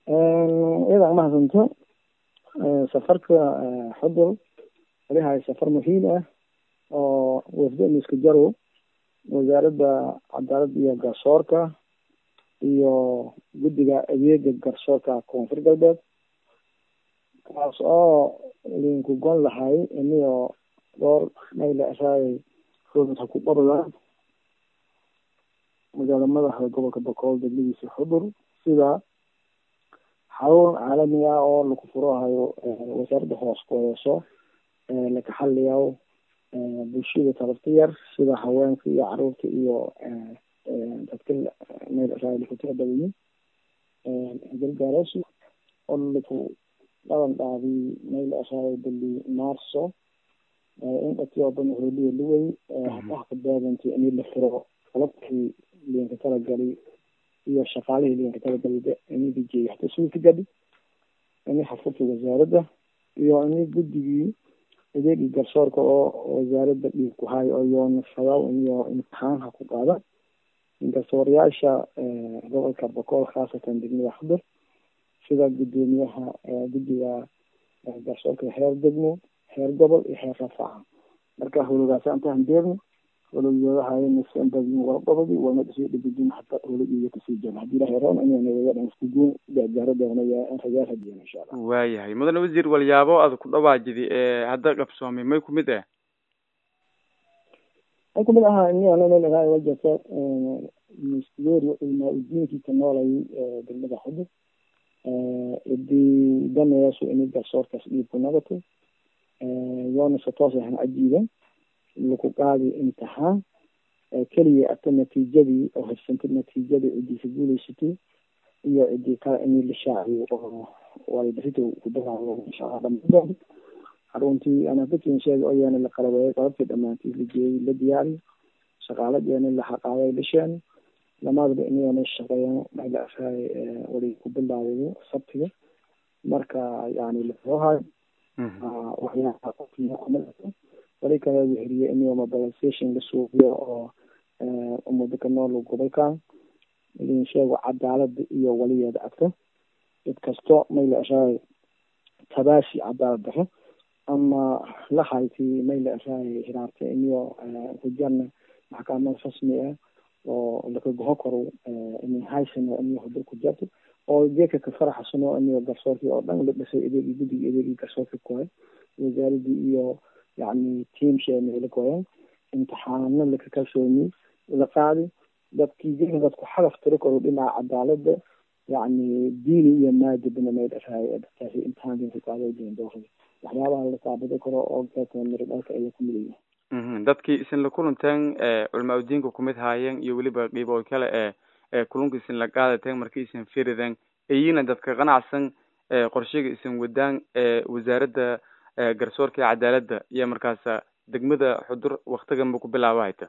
iyada mahadsanto safarka xudur walihay safar muhiim ah oo wafdo miska jarow wasaaradda cadaaladda iyo garsoorka iyo guddiga adeega garsoorka koonfur galbeed kaas oo linku gon lahay iniyo dhowr mayla asaay roomid ha ku qabadaan magaala madaxda gobolka bakool degmadiisa xudur sida xarun caalami ah oo laku furahayo wasaaradda hoos kuheeso laka xaliyaw bulshada talabta yar sida haweenka iyo caruurta iyo dadka meel asaay laku tira badayin galgaaroosi oo laku dhaban dhaabi meel asaay bali maarso in dhatiyoban hooliya luwey hataha ka baadanti in la furo qalabkii liinka talagali iyo shaqaalihii liinka talagali ini dijiyay hata suulka gadhi ini xafurta wasaaradda iyo ini guddigii adeegii garsoorka oo wasaaradda dhiig ku hayo oo yoona fadaw iyo imtixaan ha ku qaada garsoorayaasha gobolka bakool khaasatan degmada xudur sida guddoomiyaha guddiga garsoorka heer degmo heer gobol iyo heer rafaaca marka howlagaasi antahan deerno howlagiyadahaynasandabgobodi wana dhisi dhibidin hata howlagiyo kasii jira hadii ilahay roon inayna wayadhan isku guun gaaro doonaya rajaal hadiyan insha allah waayahay mudane wasiir walyaabo aad ku dhawaajidi ee hadda qabsoomay may kumid ah may kumid ahaa inionanaa wajasa ministeri ilmaa udiinkii ka noolay degmada xudur idii daneesu ini garsoorkaas dhiib ku nagato yoona se toos ahan cajiiban laku qaadi imtixaan keliya ata natiijadii oo haysantay natiijadii ciddii ka guuleysatay iyo ciddii kale ini la shaaciyo oo waalidasita ku bilaabo insha allah dhamaandood xaruntii ana dadkin sheegay oo yaana la qalabeeyay qalabkii dhamaantii la geeyey la diyaariy shaqaaladeena la xaqaaday la sheeno lamaadaba inayna shaqeeyaan maxla asaay wali ku bilaabayo sabtiga marka yani lasoo hayo waxyaalaha qofkiina kumadato wali kale weheriye inuu mobilization la suuqiyo oo umada ka nool gobolkan idin sheego cadaalada iyo waligeeda agto cid kasto mayla ashaay tabaasi cadaalad daro ama la hayti mayla ashaay hiraarta iniyo kujarna maxkamad rasmi ah oo laka goho karo ini haysano iniyo hudur ku jarto oo geeka ka faraxsano iniyo garsoorkii oo dhan la dhisay adeegii guddigii adeegii garsoorka kuhay wasaaradii iyo yani teamsheena la goyeen imtixaano laka kalsooni la qaadi dadkii jin dadku xalaf tiro karo dhinaca cadaalada yani diini iyo maadibna may dhashaay dadkaasi imtixaankin ku qaado jirin doorada waxyaabaha la taabado karo oo geeka miro dhalka ayaa ku mid yihiin dadkii isin la kulanteen culmaa udiinka kumid haayeen iyo weliba dhiibo kale ee ee kulunka isin la qaadateen markii isin firideen iyina dadka qanacsan qorshiga isin wadaan wasaaradda garsoorka iyo cadaaladda iyo markaasa degmada xudur waktiganba ku bilaabo hayta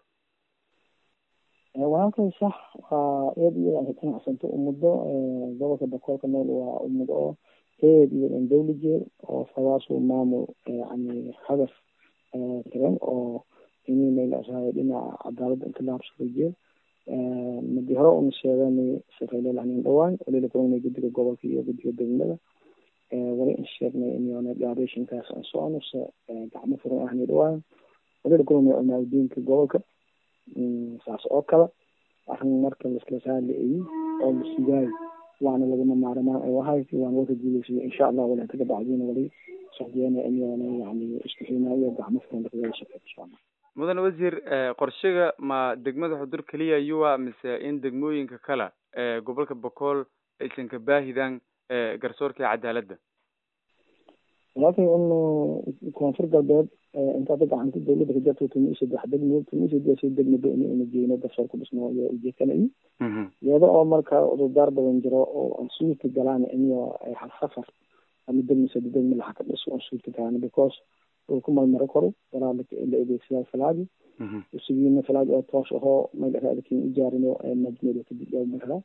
walaalkay sax waa eed iyo ka qanacsanto umado gobolka bakoolka nool waa umad oo eed iyo dhan dawli jeel oo fadaasu maamul yani hadaf tiran oo inay maylaashahay dhinaca cadaaladda inka lahabsado jeel madi hore una sheegan shaqeylelahanin dhawaan walila kulana guddiga gobolka iyo guddiga degmada wali in sheegnay inyoona gaabeshinkaas aan socono se gacmo furan ahni dhawaan walila kulana culmaaudiinka gobolka saas oo kale arrin marka laiskala saalaeyey oo la sugaayo waana lagama maarmaan ay wahayti waana waka guuleysaya insha allah wali inta kabacdiina wali socdeena inyoona yani isku xinaayo gacmo furan lakagala shaqeey insha allah mudane wasiir qorshiga ma degmada xudur keliya yuwa mise in degmooyinka kale ee gobolka bakool aysan ka baahidaan garsoorka iyo cadaaladda walaalkay in koonfur galbeed intaada gacanta dawladda ka jarto tumi saddex degmo tumi saddex degmaba in ina geyno garsoor ku dhisno iyo ujeedkanayi iyada oo marka cudurdaar badan jiro oo aan suurta galaan iniyo hal safar ama degmo saddex degmo laxa ka dhiso aan suurta galaan because uu ku malmaro karo walaa la adeegsadaa falaagi usugiina falaagi oo toos ahoo magaraadakin ijaarino majmeed kadib maraa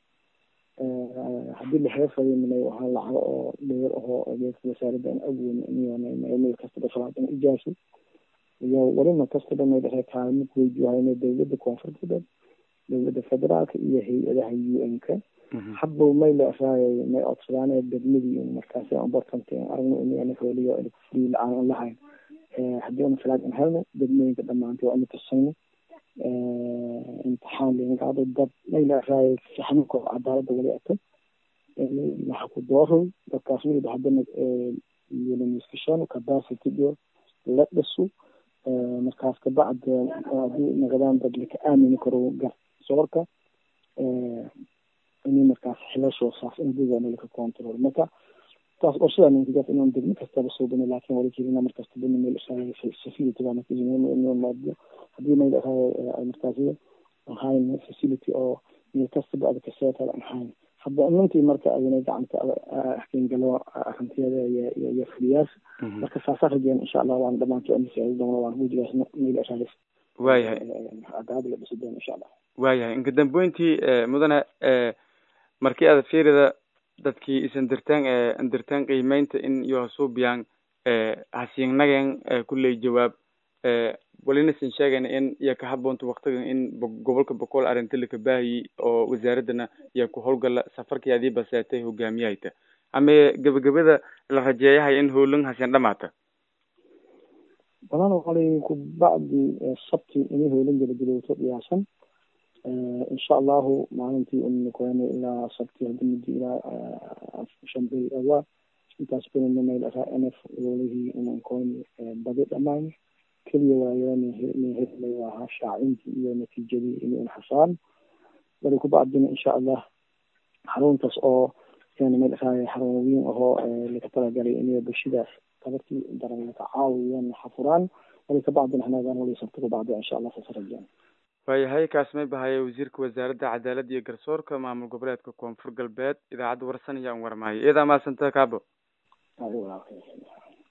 haddii la heefayna waxaa lacago oo dheer ahoo adeegka wasaaradda aan awoon inmeel kastaba falaag in ijaarso iyo welina kastaba may dhahay kaalmo kuweydiihayna dawladda koonfur galbeed dawladda federaalka iyo hay-adaha u n-ka hadba may la raayay may codsadaan degmadii markaasi important aragno inagana hooliyo free la-aan aan lahayn haddii una falaag aan helno degmooyinka dhamaantay waa ina tusayno imtixaan lingaado dad may la raayay saxnuko cadaalada wali ato waxa ku dooroy dadkaas weliba haddana yelamiskashano capacity iyo la dhiso markaas kabacd haddii naqdaan dad laka aamini karo garsoorka ini markaas xilashoo saas indigana laka control marka taas qorshada ninkigaas inaan degmo kastaba suubino laakin wali jirina markasta dina meel facility baa markajimado haddii meel markaasi ahayn facility oo meel kastaba ada kaseetal aan ahayn hadda inantii marka adina gacanta kengalo arintiyada iyo fuliyaas marka saasa rajeen insha allah waan dhamaanto doona waan gujigaas meel raadis waayahay cadaalad la dhisi doona insha allah waayahay inka dambeyntii mudane markii aad fiirida dadkii isan dirtaan dirtaan qiimeynta in iyo hasuubiyaan hasiingnagen kulley jawaab walinasan sheegayna in iyo ka haboonta waktigan in gobolka boqol arrinta laka baahiyi oo wasaaradana iyo ku howlgala safarkii adii baseetay hogaamiyahayta ama gebagabada la rajeeyahay in howlan hasen dhamaata badan wali kubacdi sabti inay howlan gelagilowto dhiyaasan insha allahu maalintii unkoyno ilaa sabti hadda muddo ilaa shan bil awa intaas kunina meel araa nf wolihii unankoyno badi dhamaan keliya waayonhellay waa shaacintii iyo natiijadii inun xasaan bali kubacdina insha allah xaruntaas oo meel araa xarun weyn ahoo laka talagalay inay bulshadaas tabartii daran laka caawiyaan xafuraan bali kabacdina hanaadaan wali sabti kubacdi insha allah saas rajaan waayahay kaas may bahaya wasiirka wasaaradda cadaaladda iyo garsoorka maamul goboleedka koonfur galbeed idaacadda warsan ayaan warmaayo iyadaa mahadsanta kaabo